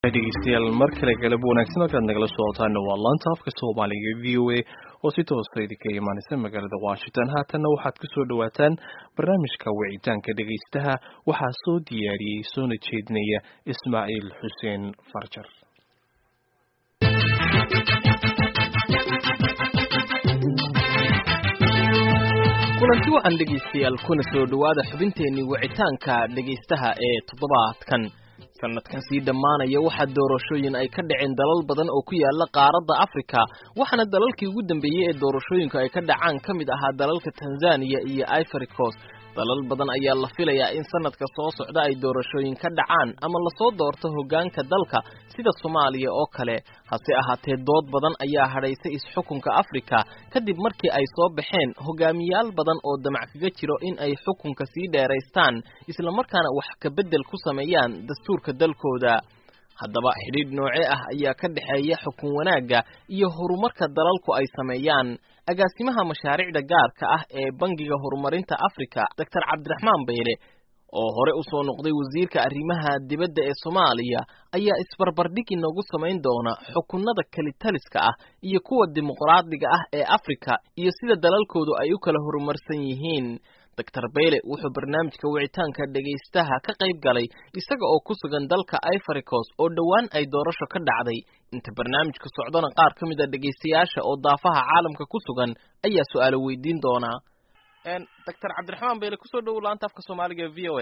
dhegeystayaal mar kale galab wanaagsan halkaad nagala socotaana waa laanta afka soomaaliga v o a oo si toosa idinka imaanaysa magaalada washington haatanna waxaad kusoo dhawaataan barnaamijka wicitaanka dhegeystaha waxaa soo diyaariyey soona jeedinaya ismaaciil xuseen farjar kulanti waxaan dhegaystayaal kuna soo dhowaada xubinteenii wicitaanka dhegaystaha ee toddobaadkan sanadkan sii dhammaanaya waxaa doorashooyin ay ka dhaceen dalal badan oo ku yaala qaaradda afrika waxaana dalalkii ugu dambeeyey ee doorashooyinku ay ka dhacaan ka mid ahaa dalalka tanzaniya iyo ivory coast dalal badan ayaa la filayaa in sanadka soo socda ay doorashooyin ka dhacaan ama lasoo doorto hoggaanka dalka sida soomaaliya oo kale hase ahaatee dood badan ayaa hadhaysay is-xukunka afrika kadib markii ay soo baxeen hogaamiyaal badan oo damac kaga jiro in ay xukunka sii dheeraystaan islamarkaana wax ka beddel ku sameeyaan dastuurka dalkooda haddaba xidhiidh nooce ah ayaa ka dhexeeya xukun wanaagga iyo horumarka dalalku ay sameeyaan agaasimaha mashaariicda gaarka ah ee bangiga horumarinta afrika doctor cabdiraxmaan bayle oo hore u soo noqday wasiirka arrimaha dibadda ee soomaaliya ayaa isbarbardhig inoogu samayn doona xukunada kelitaliska ah iyo kuwa dimuqraadiga ah ee afrika iyo sida dalalkoodu ay u kala horumarsan yihiin doctor bayle wuxuu barnaamijka wicitaanka dhegaystaha ka qayb galay isaga oo ku sugan dalka ivory coast oo dhowaan ay doorasho ka dhacday inta barnaamijka socdona qaar ka mid a dhegaystayaasha oo daafaha caalamka ku sugan ayaa su-aalo weydiin doonaa doctor cabdiraxmaan bayle kusoo dhowow laanta afka soomaaliga e v o a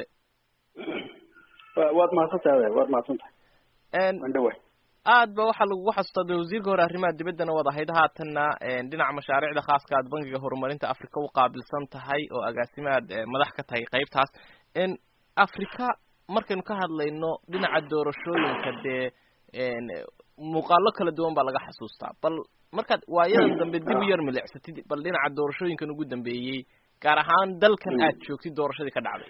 waad mahadsantahay waad mahadsantahay waan dhawa aad ba waxaa lagugu xasuustaa de wasiirka hore arrimaha dibaddana waad ahayd haatanna dhinaca mashaariicda khaaska aad bangiga horumarinta africa u qaabilsan tahay oo agaasimaad madax ka tahay qaybtaas africa markaynu ka hadlayno dhinaca doorashooyinka dee muuqaalo kala duwan baa laga xasuustaa bal markaad waayadan dambe dib u yar milicsatid bal dhinaca doorashooyinkan ugu dambeeyey gaar ahaan dalkan aad joogtid doorashadii ka dhacday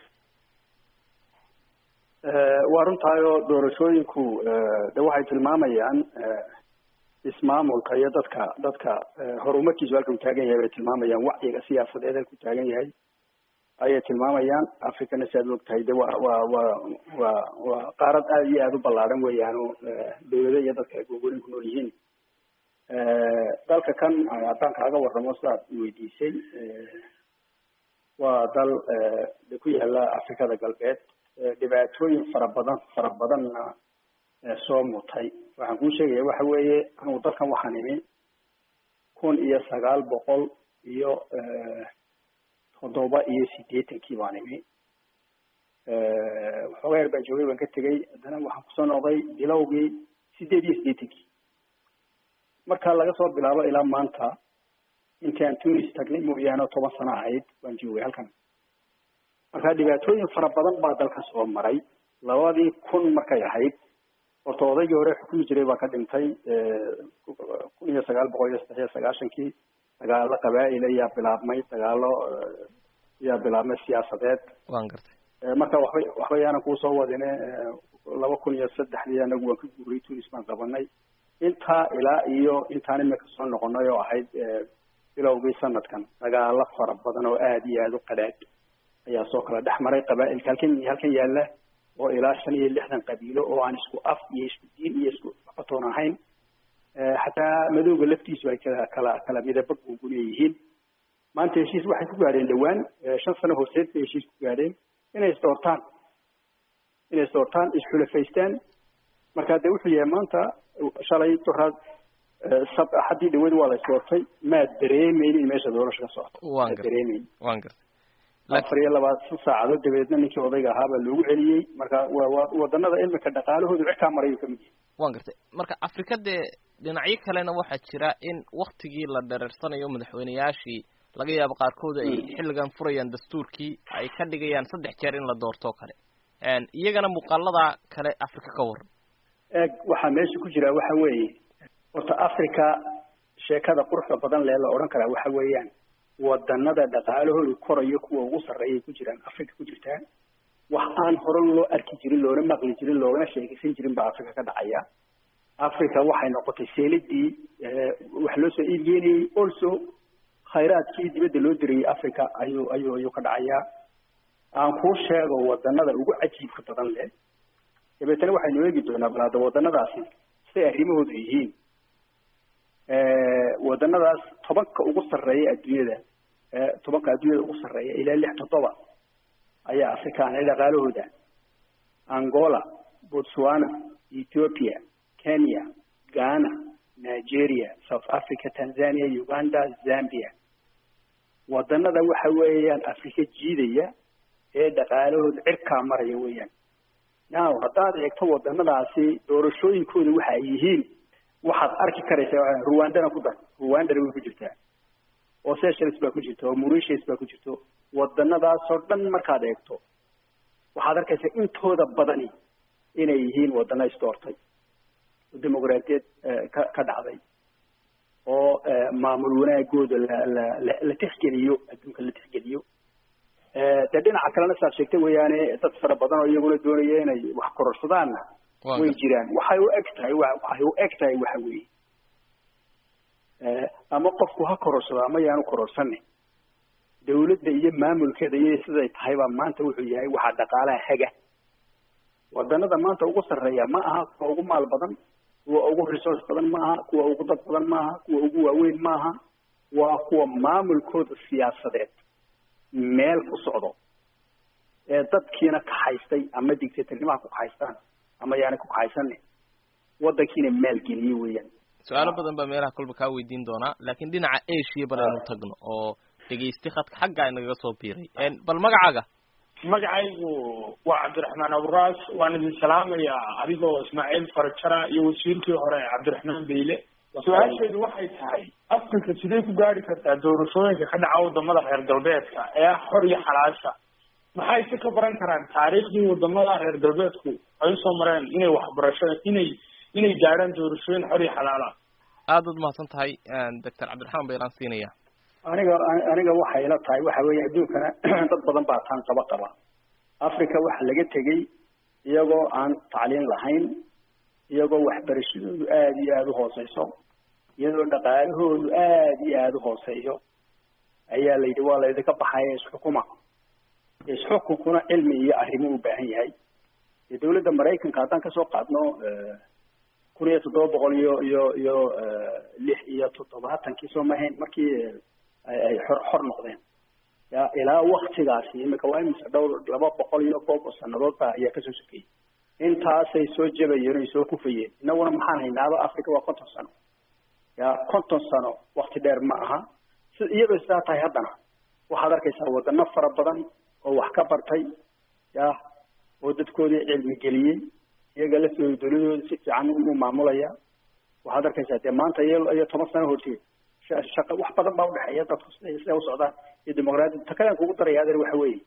waa runtaayoo doorashooyinku de waxay tilmaamayaan ismaamulka iyo dadka dadka horumarkiisu halka u taagan yahay bay tilmaamayaan wacyiga siyaasadeed halka u taagan yahay ayay tilmaamayaan africana si aad og tahay de waa waa waa waa waa qaarad aada iyo aada u ballaadhan weeyaan oo dawlado iyo dadka ay gogorin ku nool yihiin dalka kan haddaan kaaga warramo sidaad weydiisay waa dal de ku yaala afrikada galbeed dhibaatooyin fara badan fara badanna soo mutay waxaan kuu sheegaya waxa weeye anugu dalkan waxaan imi kun iyo sagaal boqol iyo toddoba iyo siddeetankii baan imi waxoogaa yar baan joogay baan ka tegey haddana waxaan kusoo noqday bilowgii siddeed iyo siddeetankii marka laga soo bilaabo ilaa maanta intii aan tunis tagnay mooyaane toban sano ahayd waan joogay halkan marka dhibaatooyin fara badan baa dalka soo maray labadii kun markay ahayd horta odaygii hore xukumi jiray baa ka dhintay kun iyo sagaal boqol iyo saddex iyo sagaashankii dagaalo qabaa'il ayaa bilaabmay dagaalo ayaa bilaabmay siyaasadeed waan gartay marka waxba waxba yaanan kuusoo wadine laba kun iyo saddexdii anagu waan ka guuray tunis baan qabanay intaa ilaa iyo intaan imika soo noqonay oo ahayd bilowgii sanadkan dagaalo fara badan oo aada iyo aada u qadhaadh ayaa soo kala dhex maray qabaailka halkan halkan yaalla oo ilaa shan iyo lixdan qabiilo oo aan isku af iyo isku diin iyo isku cotoon ahayn xataa madowga laftiisu ay kala kala kala midaba guuguliya yihiin maanta heshiis waxay ku gaadheen dhowaan shan sano horseed bay heshiis ku gaadheen inay isdoortaan inay isdoortaan isxulafaystaan marka de wuxuu yahay maanta shalay doraad sab axaddii dhawad waa la isdoortay maad dareemeyn in meesha doorasho ka socoto maad dareemeyn waan gartay afar iyo labaatan saacadood dabeedna ninkii odayga ahaa baa loogu celiyey marka waa wadanada imika dhaqaalahoodu cirkaa marayu kamid yahay waan gartay marka afrika dee dhinacyo kalena waxaa jira in waktigii la dhereersanayo madaxweyneyaashii laga yaabo qaarkood ay xilligan furayaan dastuurkii ay ka dhigayaan saddex jeer in la doorto kale iyagana muuqaalada kale afrika ka waran eeg waxaa meesha ku jira waxa weeye horta africa sheekada quruxda badan lee la odhan karaa waxa weeyaan wadanada dhaqaalahoodu korayo kuwa ugu sarreeyay ku jiraan africa ku jirtaa wax aan hore loo arki jirin loona maqli jirin loogana sheekaysan jirin baa africa ka dhacaya africa waxay noqotay seeladii wax loo soo iibgeynayay also khayraadkii dibadda loo dirayay africa ayuu ayuu ayuu ka dhacayaa aan kuu sheego wadanada ugu cajiibka badan leh dabeetana waxaynu eegi doonaa bal hadda wadanadaasi siday arrimahoodu yihiin wadanadaas tobanka ugu sarreeya adduunyada tobanka adduunyada ugu sarreeya ilaa lix toddoba ayaa afrikaan dhaqaalahooda angola botswana ethiopia kenya ghana nigeria south africa tanzania uganda zambia wadanada waxa weeyaan afrika jiidaya ee dhaqaalahooda cirkaa maraya weeyaan now haddaad eegto wadanadaasi doorashooyinkooda waxa ay yihiin waxaad arki karaysaa ruwandana ku dar ruwandana way ku jirtaa oo seychelles baa ku jirta oo mauritius baa ku jirto wadanadaasoo dhan markaad eegto waxaad arkaysaa intooda badani inay yihiin wadana isdoortay oo dimuqraadiyad ka ka dhacday oo maamul wanaagooda la la la la tixgeliyo adduunka la tixgeliyo dee dhinaca kalena saad sheegtay weeyaane dad fara badan oo iyaguna doonaya inay wax kororsadaanna way jiraan waxay u eg tahay waxay u eg tahay waxa weeye ama qofku ha kororsado ama yaanu kororsanin dawladda iyo maamulkeeda iyo siday tahay baa maanta wuxuu yahay waxaa dhaqaalaha haga wadanada maanta ugu sarreeya ma aha kuwa ugu maal badan kuwa ugu resource badan ma aha kuwa ugu dad badan ma aha kuwa ugu waaweyn ma aha waa kuwa maamulkooda siyaasadeed meel ku socdo ee dadkiina kaxaystay ama dictatornimaha ku kaxaystaan ama yaana ku kaxaysanin wadankiina maalgeliye weeyaan su-aalo badan baa meelaha kolba kaa weydiin doonaa laakiin dhinaca asia bal aynu tagno oo dhegaysti khadka xaggaa inagaga soo biiray bal magacaaga magacaygu waa cabdiraxmaan aburaas waan idin salaamayaa adigoo ismaaciil farajara iyo wasiirkii hore cabdiraxmaan beyle su-aasheedu waxay tahay africa sidee ku gaari kartaa doorashooyinka ka dhaca wadamada reer galbeedka ee ah xor iyo xalaasha maxay si ka baran karaan taariikhdii wadamada reer galbeedku ay usoo mareen inay waxbarasho inay inay gaadhaan doorashooyin xor iyo xalaala aada ud mahadsan tahay doctor cabdiraxmaan baylaan siinaya aniga aniga waxay ila tahay waxa weeye adduunkana dad badan baa taan qaba qaba africa waxa laga tegey iyagoo aan tacliin lahayn iyagoo waxbarashadoodu aada iyo aada u hooseyso iyadoo dhaqaalahoodu aada iyo aada u hooseeyo ayaa la yidhi waa laydinka baxaya isxukuma isxukunkuna cilmi iyo arrimo u baahan yahay dee dawladda maraykanka haddaan kasoo qaadno kun iyo toddoba boqol iyo iyo iyo lix iyo toddobaatankii soo mahayn markii ay xor xor noqdeen ya ilaa waktigaasi imika waa imise dhowr laba boqol iyo koob oo sanadood ba ayaa kasoo sokeeyey intaasay soo jabayeen oy soo kufayeen inaguna maxaan haynaaba africa waa konton sano ya konton sano wakti dheer ma aha si iyadoo sidaa tahay haddana waxaad arkaysaa wadano fara badan oo wax ka bartay ya oo dadkoodii cilmi geliyey iyaga laftooda dawladooda si fiican u maamulaya waxaad arkaysaa dee maanta iyo iyo toban sano horteed shaqa wax badan baa udhexeeya dadku siday siday usocdaan iyo dimuqraadiyad takadan kugu daraya adeer waxa weeye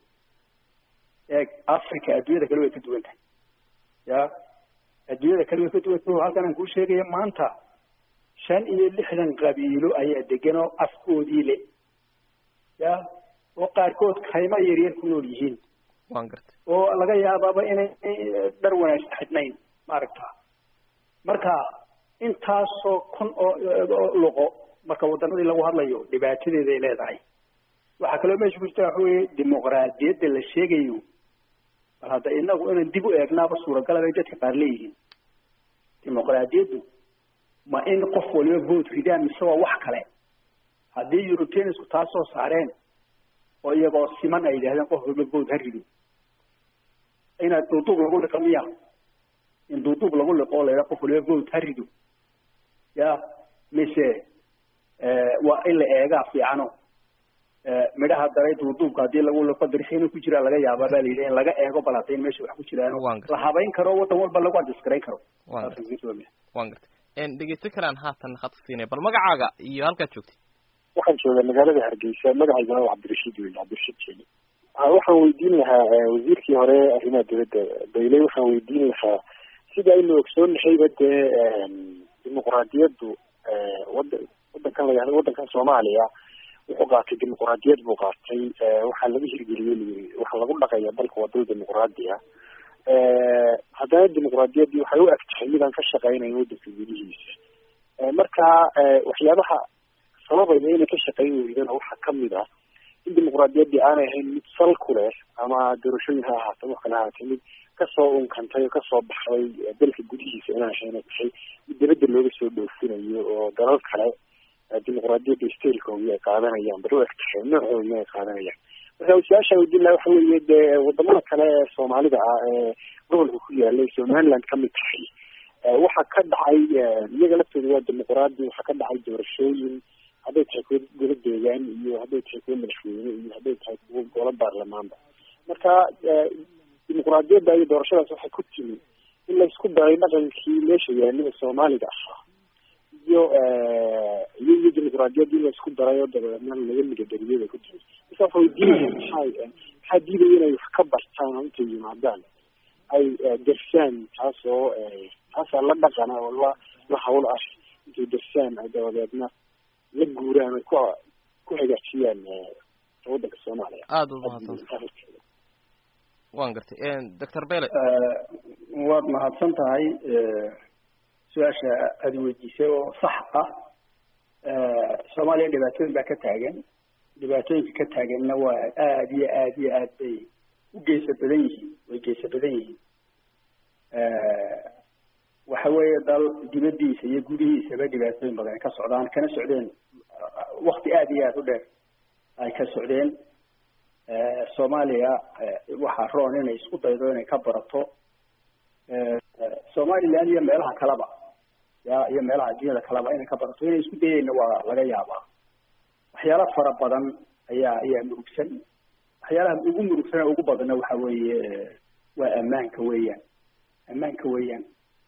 eeg africa adduunyada kale way ka duwan tahay ya adduunyada kale way ka duwan tahay halkan aan kuu sheegaya maanta shan iyo lixdan qabiilo ayaa degan oo afkoodii le ya oo qaarkood kaymo yaryar ku nool yihiin waan gartay oo laga yaabaaba inay dhar wanaagsan xidhnayn maaragta marka intaasoo kun oo luqo marka wadanadii lagu hadlayo dhibaatadeeda ay leedahay waxaa kaloo meesha ku jirta waxa weye dimuqraadiyadda la sheegayo bal hadda inagu inaan dib u eegnaaba suuragalaba ay dadka qaar leeyihiin dimuqraadiyaddu ma in qof waliba vote ridaan mise waa wax kale haddii europeansku taa soo saareen oo iyagoo siman ay yidhahdeen qof waliba vote ha rido inaad duuduub lagu liqo miya in duuduub lagu liqo o la yidhaha qof waliba vote ha rido ya mise waa in la eegaa fiicano midhaha daray duuduubka haddii lagu liqo dirxi inuu ku jiraa laga yaabaa baa la yidhi in laga eego bal hadday meesha wax ku jiraan la habayn karo waddan walba lagu adjasgarayn karo wan gartay dhegeysto kalaan haatan hadka siinay bal magacaaga iyo halkaad joogtay waxaan joogaa magaalada hargeysa magacaygana waa cabdirashiid wey cabdirashiid jeeli waxaan weydiin lahaa wasiirkii hore arrimaha dowladda bayle waxaan weydiin lahaa sida aynu ogsoonnahayba dee dimuqraadiyaddu wada wadankan la yahdo wadankan soomaaliya wuxuu qaatay dimuqraadiyad buu qaatay waxaa laga hirgeliyey layiri waxaa lagu dhaqaya dalka waa dal dimuqraadi ah haddana dimuqraadiyaddii waxay u eg tahay midaan ka shaqeynayn wadanka gudihiisa marka waxyaabaha sababayna inay ka shaqeyn weydana waxaa kamid ah in dimuqraadiyaddii aanay ahayn mid sal ku leh ama doorashooyin ha ahaato wax kale ahaatay mid kasoo unkantay oo kasoo baxday dalka gudihiisa inaan ahayn tahay mid dibadda looga soo dhoofinayo oo dalal kale dimuqraadiyadda stailkooda ay qaadanayaan bari u eg tahay noocoodna ay qaadanayaan marka su-aasha weydiin laha waxa weeye dee wadamada kale ee soomaalida ah ee gobolka ku yaalay somaliland kamid tahay waxaa ka dhacay iyaga laftooda waa dimuqraadi waxaa ka dhacay doorashooyin hadday tahay kuwa golo deegaan iyo hadday tahay kuwa madaxweyne iyo hadday tahay kuwa golo baarlamaanba marka dimuqraadiyadda iyo doorashadaas waxay ku timi in laysku daray dhaqankii meesha yaalida soomaaliga ahaa iyo iyo iyo dimuqraadiyadda in laysku daray oo dabeedna laga migadariyay bay ku timi marka waxa weydiinaya maxaa maxaa diidaya inay wax ka bartaan oo intay yimaadaan ay dersaan taasoo taasaa la dhaqana oo la la hawl ah intay dersaan ay dabadeedna la guuraan ay ku ku hagaajiyaan waddanka soomaaliya aada u mahadsan waan gartay doctor bele waad mahadsan tahay su-aasha aada weydiisay oo sax ah soomaaliya dhibaatooyin baa ka taagan dhibaatooyinka ka taaganna waa aada iyo aada iyo aad bay u geesa badan yihiin way geesa badan yihiin waxa weeye dal dibadiisa iyo gudihiisaba dhibaatooyin badan ay ka socdaan kana socdeen wakti aada iyo aada u dheer ay ka socdeen soomaaliya waxaa roon inay isku daydo inay ka barato somaliland iyo meelaha kaleba ya iyo meelaha adduunyada kaleba inay ka barato inay isku dayeyna waa laga yaabaa waxyaala fara badan ayaa ayaa murugsan waxyaalaha ugu murugsan ee ugu badanna waxa weeye waa ammaanka weeyaan ammaanka weeyaan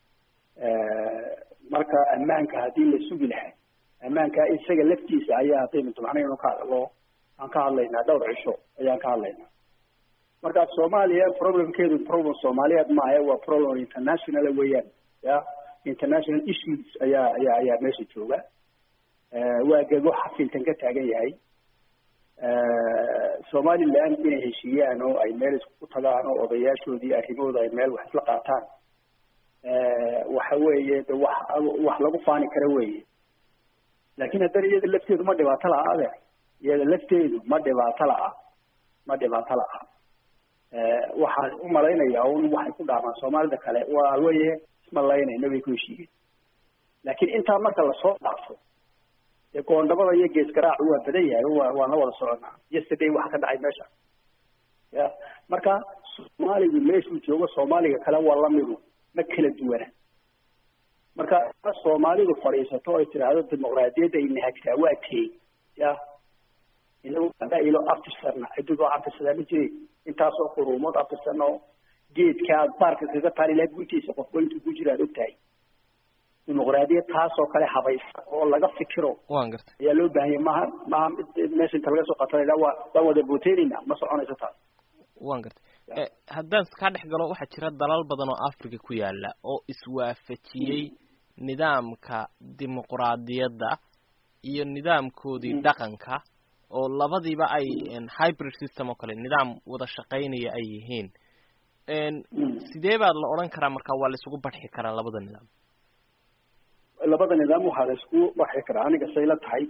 marka ammaanka haddii la sugi lahaa ammaanka isaga laftiisa ayaa haddaynu damacnaynu ka hadlo aan ka hadlaynaa dhowr cisho ayaan ka hadlaynaa marka soomaaliya problemkeedu problem soomaaliyeed maaha waa problem international weeyaan ya international issues ayaa ayaa ayaa meesha jooga waa gego xafiltan ka taagan yahay somaliland inay heshiiyaan oo ay meel isku tagaan oo odayaashoodii arrimahooda ay meel wax isla qaataan waxa weeye de wax wax lagu faani kara weeye laakin haddana iyada lafteedu ma dhibaato laha adeer iyada lafteedu ma dhibaato laha ma dhibaato laha waxaan u malaynayaa un waxay ku dhaamaan soomaalida kale waa weye ismalaynayna bay ku heshiiyeen laakiin intaa marka lasoo dhaafo dee goondhabada iyo gees garaacu waa badan yahay wa waan la wada soconaa yesterday waxa ka dhacay meesha ya marka soomaaligu meeshuu joogo soomaaliga kale waa lamidu ma kala duwana marka soomaalidu fadhiisato ay tidhaahdo dimuqraadiyadda ay nahagtaa waa tey ya inagu ilo aftirsana cididoo aftirsadaa ma jirin intaasoo quruumood aftirsana oo geedka aad baarka kaga taali laha guntiisa qofba intuu ku jira aad ogtahay dimuqraadiyad taasoo kale habaysa oo laga fikiro waan gartay ayaa loo baahanya maha maha meesha inta laga soo qatanayna waa waa wada booteynayna ma soconayso taas waan gartay haddaan kaa dhex galo waxaa jira dalal badan oo africa ku yaala oo iswaafajiyey nidaamka dimuqraadiyadda iyo nidaamkoodii dhaqanka oo labadiiba ay hybrid system oo kale nidaam wada shaqaynaya ay yihiin sidee baa la odhan karaa marka waa la isugu barxi karaa labada nidaam labada nidaam waxaa la isku barxi karaa aniga say la tahay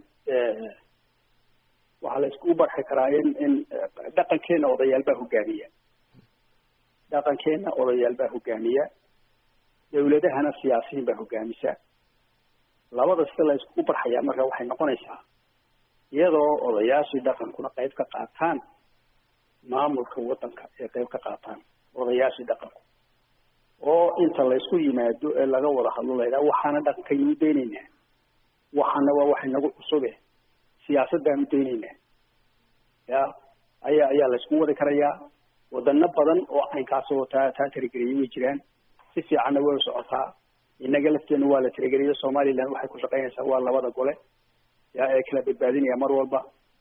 waxaa la isku barxi karaa in in dhaqankeena odayaal baa hogaamiya dhaqankeena odayaal baa hogaamiya dawladahana siyaasiyiin baa hogaamisa labada sida la iskugu barxayaa marka waxay noqonaysaa iyadoo odayaashii dhaqankuna qayb ka qaataan maamulka waddanka ee qayb ka qaataan odayaashii dhaqanku oo inta laysku yimaado ee laga wada hadlo la yidhaha waxaana dhaqankaynu daynaynaa waxaana waa wax inagu cusube siyaasad baanu daynaynaa ya ayaa ayaa laysku wadi karayaa wadano badan oo caynkaasoo taa taa tirigeliyay way jiraan si fiicanna way socotaa inaga lafteena waa la tirigeliyo somaliland waxay ku shaqaynaysaa waa labada gole ya ee kala badbaadinaya mar walba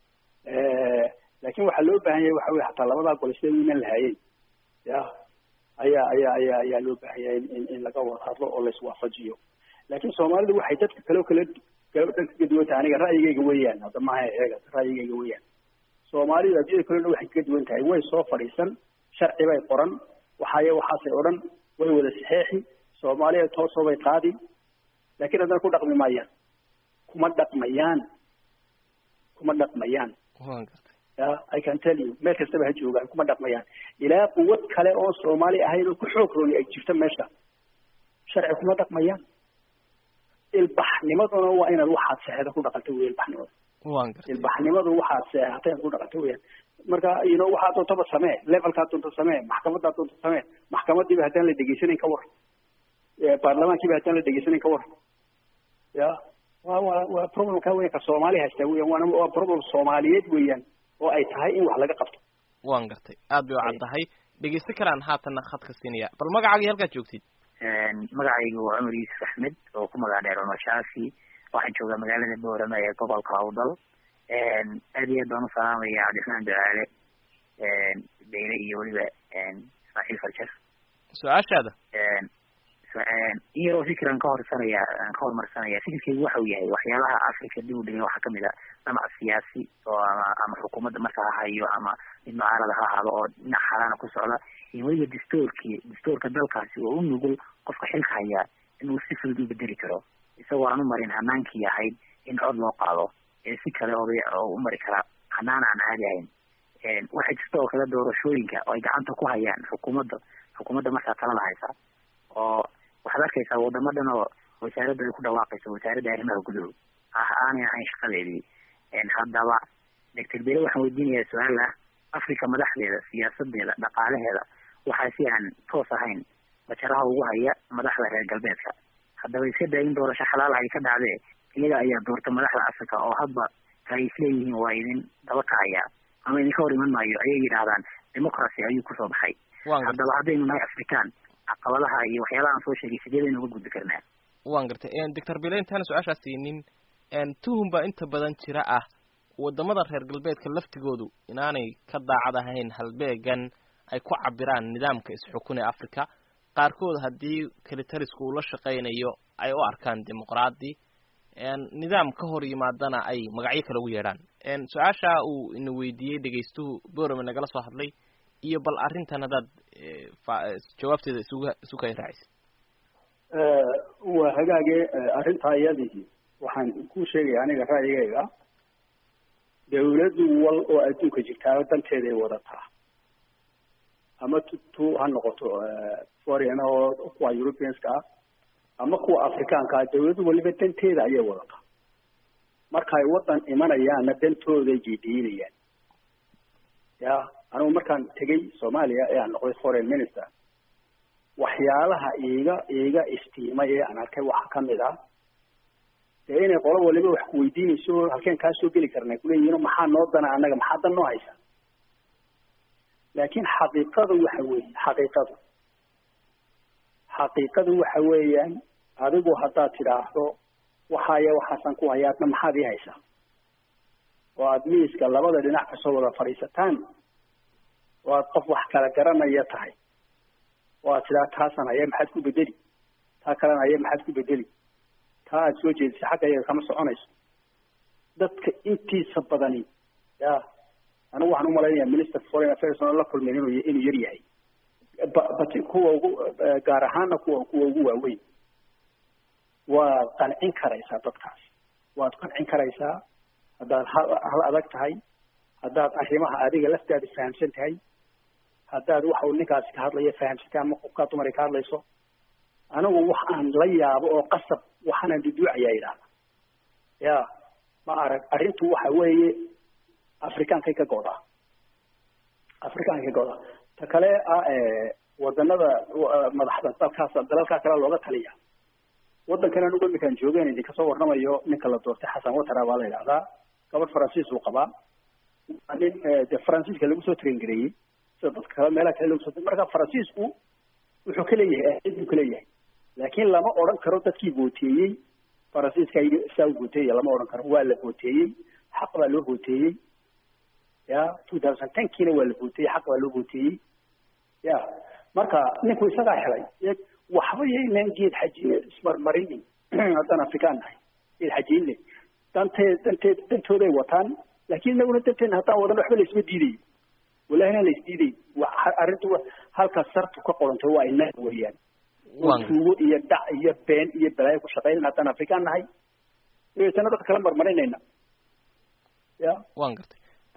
laakin waxaa loo baahan yahay waxa wey hataa labadaa gole sida iman lahaayeen ya ayaa ayaa ayaa ayaa loo baahan yahay in in laga wada hadlo oo laiswaafajiyo laakin soomaalidu waxay dadka kale kala dhan kaga duwan tahay aniga ra'yigayga weeyaan hadda maaha eega ra'yigayga weeyaan soomaalidu addunyada kale dhan waxay kaga duwan tahay way soo fadhiisan sharci bay qoran waxaaya waxaasay odhan way wada saxeexi soomaaliya toosoo bay qaadi laakin haddana ku dhaqmi maayaan kuma dhaqmayaan kuma dhaqmayaan waan gartay ya i can tell you meel kastaba ha joogaan kuma dhaqmayaan ilaa quwad kale oo soomaali ahayn oo ku xoog rooni ay jirto meesha sharci kuma dhaqmayaan ilbaxnimaduna waa inaad waxaad seexda ku dhaqanto wey ilbaxnimada waan gartay ilbaxnimadu waxaad seexatay aad ku dhaqanto weyaan marka you know waxaad doontaba samee levelkaad doonto samee maxkamadaad doonto samee maxkamadiiba haddaan la degeysanayn ka war baarlamaankiiba haddaan la degeysanayn ka war ya wa wa waa problemka weyn ka soomaali haysta weyan waana waa problem soomaaliyeed weeyaan oo ay tahay in wax laga qabto waan gartay aad bay u caddahay dhegeysan karaan haatanna khadka siinaya bal magacaagii halkaad joogtid magacaygu waa cumar yuusuf axmed oo ku magac dheer cumar shaafi waxaan joogaa magaalada boorama ee gobolka awdal aad iyo aad baan u salaamaya cabdiraxmaan ducaale beyle iyo weliba ismaaciil farjar su-aashaada in yaroo fikran ka horsanaya aan ka hormarsanaya fikirkeygu waxa uu yahay waxyaalaha africa dib u dhigay waxaa kamid a dhamac siyaasi oo ama ama xukuumadda marka ha hayo ama mid mucaarada ha ahaado oo dhinac xalaana ku socda iyo weliba dastoorkii dastoorka dalkaasi oo u nugul qofka xilka hayaa inuu si fudud u bedeli karo isagoo aan u marin hanaankii ahayd in cod loo qaado ee si kale oday oo u mari kara hanaan aan caadi ahayn waxaa jirta oo kale doorashooyinka oo ay gacanta ku hayaan xukuumadda xukuumadda markaa talada haysa oo waxaad arkaysaa wadamo dhan oo wasaaradda ay ku dhawaaqayso wasaaradda arrimaha guduhu ah aanay ahayn shaqadeedii haddaba doctor bele waxaan weydiinayaa su-aal ah africa madaxdeeda siyaasadeeda dhaqaalaheeda waxaa si aan toos ahayn bajaraha ugu haya madaxda reer galbeedka haddaba iska daa in doorasho xalaal ay ka dhacdee iyaga ayaa doorta madaxda africa oo hadba ay isleeyihiin waa idin daba kacaya ama idinka hor iman maayo ayay yidhaahdaan democracy ayuu kusoo baxay haddaba haddaynu nahay african caqabadaha iyo waxyaalaha aan soo sheegay sideedaynu uga gudbi karnaa waan gartay doctor bile intaana su-aashaas siinin tuhum baa inta badan jira ah wadamada reer galbeedka laftigoodu inaanay ka daacad ahayn halbeegan ay ku cabiraan nidaamka isxukun ee africa qaarkood haddii kelitalisku uu la shaqaynayo ay u arkaan dimuqraadi nidaam ka hor yimaadana ay magacyo kale ugu yeedhaan su-aasha uu ina weydiiyey dhegaystuhu borame nagala soo hadlay iyo bal arrintan haddaad jawaabteeda isuga isu kay raacisa waa hagaage arrintaa iyadii waxaan ku sheegaya aniga ra'yigayga dawladdu wal oo adduunka jirtaa danteeday wadataa ama t tu ha noqoto foreign oo kuwa europeanska ah ama kuwa afrikaanka ah dawladdu waliba danteeda ayay wadataa markaay waddan imanayaanna dantooday jidiinayaan ya anigu markaan tegay soomaaliya ee aan noqday foreign minister waxyaalaha iiga iiga istiimay ee aan arkay waxaa kamid ah dee inay qolo waliba wax kuweydiinayso halkeen kaa soo geli karna kuleeyihin maxaa noo dana annaga maxaa dan noo haysa laakiin xaqiiqadu waxa weeye xaqiiqadu xaqiiqadu waxa weeyaan adigu haddaad tidhaahdo waxaaya waxaasan ku haya adna maxaad ii haysaa oo aada miiska labada dhinac kasoo wada fadhiisataan oo aad qof wax kala garanaya tahay oo aad tidhaha taasan haya maxaad ku bedeli taa kalena haya maxaad ku bedeli taa aada soo jeedisay xagga iyaga kama soconayso dadka intiisa badani ya anigu waxaan umalaynaya minister foreign affairs oona la kulmin inuu inuu yar yahay bati kuwa ugu gaar ahaana kuwa kuwa ugu waaweyn waad qancin karaysaa dadkaas waad qancin karaysaa haddaad hal hal adag tahay haddaad arrimaha adiga laftaada fahamsan tahay haddaad waxa uu ninkaasi ka hadlayo fahamsantay ama qofkaa dumari ka hadlayso anigu wax aan la yaabo oo qasab waxaanan duduucayaa yidhahda ya ma arag arrintu waxa weeye afrikaankay ka godaa afrikaankay ka godaa ta kale ah wadanada madaxda dalkaas dalalkaa kale looga taliya waddankan anigu iminkaan joogeen idinka soo warramayo ninka la doortay xasan watara baa la yidhahdaa gabadh faransiis uu qabaa nin de faransiiska lagu soo traingareeyey sida dadka kale meelaha kale lagu soo marka faransiisku wuxuu ka leeyahay ahid buu ka leeyahay laakiin lama odhan karo dadkii booteeyey faransiiska saa u booteeya lama odhan karo waa la booteeyey xaq baa loo booteeyey ya two thousand tenkiina waa la booteeyey xaq baa loo booteeyey ya marka ninku isagaa helay waxba yaynan geed xajiye ismarmarinin haddaan afrikaan nahay geed xajiyinle danteed danteed dantooday wataan laakiin inaguna danteedna haddaan wadan waxba la isma diidayo walahina la isdiiday arrintu halka sartu ka qorantay waa inaga weeyaan tuugo iyo dhac iyo been iyo balaayo ku shaqeynan haddaan afrikaan nahay dabeetana dadka kala marmarinayna ya wan gartay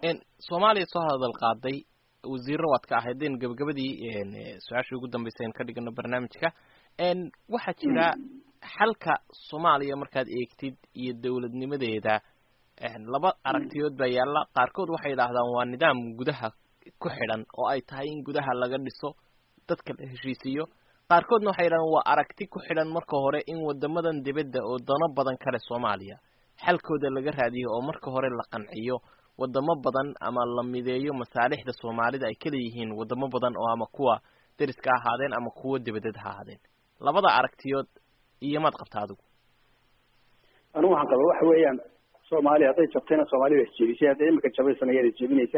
soomaaliya soo hadal qaaday wasiirro waad ka ahaydeen gabagabadii su-aashii ugu dambeysay aan ka dhigano barnaamijka waxaa jira xalka soomaaliya markaad eegtid iyo dowladnimadeeda laba aragtiyood baa yaalla qaarkood waxay yidhaahdaan waa nidaam gudaha ku xidhan oo ay tahay in gudaha laga dhiso dadka la heshiisiiyo qaarkoodna waxay yidhahdaan waa aragti ku xidhan marka hore in wadamadan dibadda oo dano badan kale soomaaliya xalkooda laga raadiyo oo marka hore la qanciyo wadamo badan ama la mideeyo masaalixda soomaalida ay kala yihiin wadamo badan oo ama kuwa deriska ha ahaadeen ama kuwa dibadeed ha ahaadeen labada aragtiyood iyo maad qabta adigu anigu waxaan qaba waxa weeyaan soomaaliya hadday jabtayna soomaalida isjebisay hadday imika jabaysana iyada isjebinaysa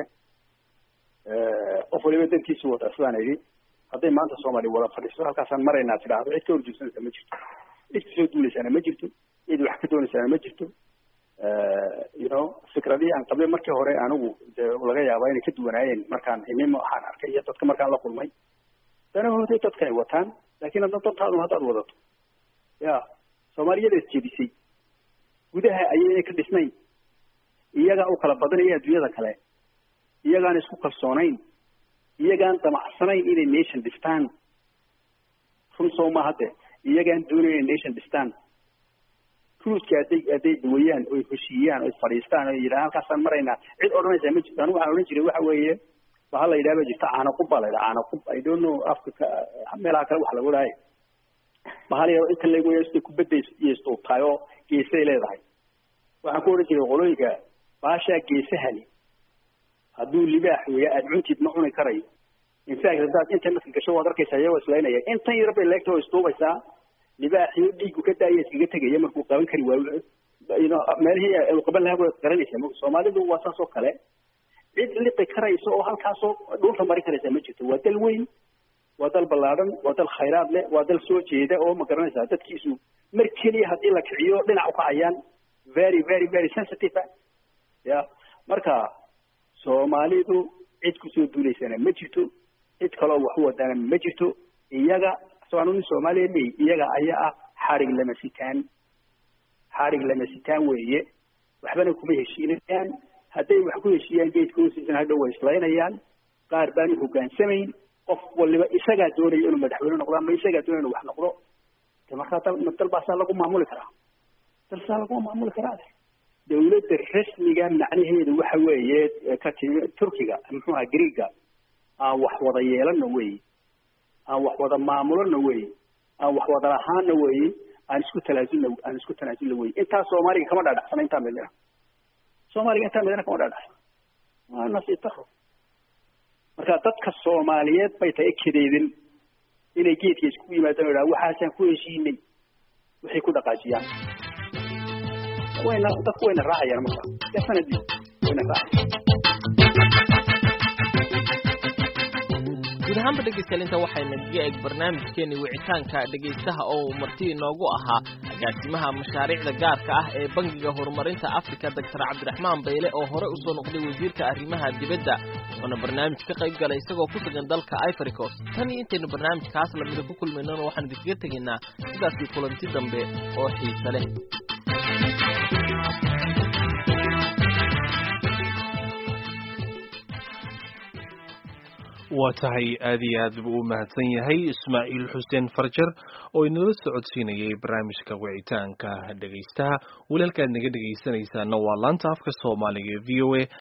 qof waliba dankiisu wata sidaan idhi hadday maanta soomaaliya wada fadhiiso halkaasaan maraynaa tidhaahdo cid ka horjeedsanaysa ma jirto cid kasoo duulaysaana ma jirto cid wax ka doonaysaana ma jirto you know fikradii aan qabay markii hore anigu dee laga yaabaa inay ka duwanaayeen markaan imimo waxaan arkay iyo dadka markaan la kulmay danahooday dadka ay wataan laakiin hadda dantaadu haddaad wadato ya soomaaliyada isjebisay gudaha ayayna ka dhisnayn iyagaa u kala badanaya adduunyada kale iyagaan isku kalsoonayn iyagaan damacsanayn inay nation dhistaan run soo ma hadde iyagaan doonayn inay nation dhistaan ruuska hadday hadday duwayaan oy heshiiyaan oy fadhiistaan oy yidhahaan halkaasaan maraynaa cid odhanaysaa ma jirto anigu waxaan odhan jiray waxa weeye bahal la yidhaha ba jirta caanaqub baa la yidhaha caanaqub i don't know afka ka meelaha kale wax lagu dhahay bahal yaro inta lagu yeesto kubadda iyo isduubtahay oo geesay leedahay waxaan ku odhan jiray qolooyinka baashaa geesahani hadduu libaax weeya aada cuntid ma cuni karayo infact haddaad internetka gasho waad arkaysaa iyagoo islaynaya intan yar bay leegta oo isduubaysaa libaaxiyo dhiigu ka daaya iskaga tegaya markuu qaban kari waayo meelihii u qaban lahaa waad garanaysaa m soomaalidu waa saas oo kale cid liqi karaysa oo halkaasoo dhulka mari karaysa ma jirto waa dal weyn waa dal ballaadhan waa dal khayraad leh waa dal soo jeeda oo ma garanaysaa dadkiisu mar keliya haddii la kiciyo dhinac ukacayaan very very very sensitive ya marka soomaalidu cid kusoo duulaysana ma jirto cid kaloo wax u wadaana ma jirto iyaga soanu nin soomaaliya mey iyaga ayaa ah xarig lama sitaan xarig lama sitaan weeye waxbana kuma heshiinayaan hadday wax ku heshiiyaan geedka hoostiisana hadhow way islaynayaan qaar baanu hogaansamayn qof waliba isagaa doonaya inuu madaxweyne noqdo ama isagaa doonaya inuu wax noqdo de markaa dal dal baasaa lagu maamuli karaa dalsaa laguma maamuli karaa dawladda rasmiga macnaheedu waxa weeye ka timi turkiga muxuu aha greega aan wax wada yeelana weeye aan wax wada maamulana weeye aan wax wada lahaana weeye aan isku talaasulna aan isku tanaasulna weye intaa soomaaliga kama dhaadhacsana intaa midna soomaaliga intaa midna kama dhaadhacsana waa nasiib daro marka dadka soomaaliyeed bay tahay kadeedin inay geedka iskugu yimaadaan o idhaha waxaasaan ku heshiinay waxay ku dhaqaajiyaan wayna dadku wayna raacayaan marka definitely wayna raacayaan guud ahaanba dhegeystayaal inta waxayna kaga eg barnaamijkeeni wicitaanka dhegaystaha oo marti inoogu ahaa agaasimaha mashaariicda gaarka ah ee bangiga horumarinta afrika doctor cabdiraxmaan bayle oo hore usoo noqday wasiirka arrimaha dibadda wuxuuna barnaamij ka qayb galay isagoo ku sugan dalka ivory coast tan iyo intaynu barnaamijkaas lamida ku kulmaynona waxaan idinkaga tegaynaa sidaasii kulanti dambe oo xiise leh waa tahay aad iyo aad buu u mahadsan yahay ismaaciil xuseen farjar oo inala socodsiinayay barnaamijka wicitaanka dhegaystaha weli halkaad naga dhegaysanaysaana waa laanta afka soomaaliga v o a